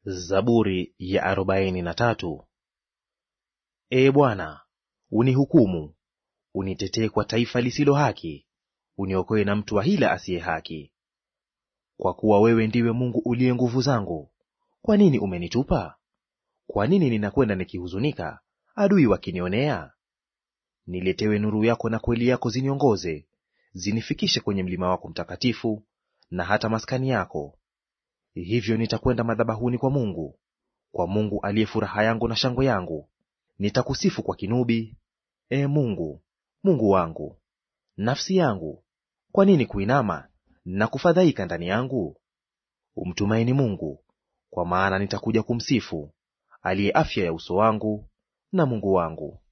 Zaburi ya arobaini na tatu. Ee Bwana, unihukumu, unitetee kwa taifa lisilo haki, uniokoe na mtu wa hila asiye haki. Kwa kuwa wewe ndiwe Mungu uliye nguvu zangu, kwa nini umenitupa? Kwa nini ninakwenda nikihuzunika, adui wakinionea? Niletewe nuru yako na kweli yako ziniongoze, zinifikishe kwenye mlima wako mtakatifu, na hata maskani yako. Hivyo nitakwenda madhabahuni kwa Mungu, kwa Mungu aliye furaha yangu na shangwe yangu. Nitakusifu kwa kinubi, Ee Mungu, Mungu wangu. Nafsi yangu, kwa nini kuinama na kufadhaika ndani yangu? Umtumaini Mungu, kwa maana nitakuja kumsifu, aliye afya ya uso wangu na Mungu wangu.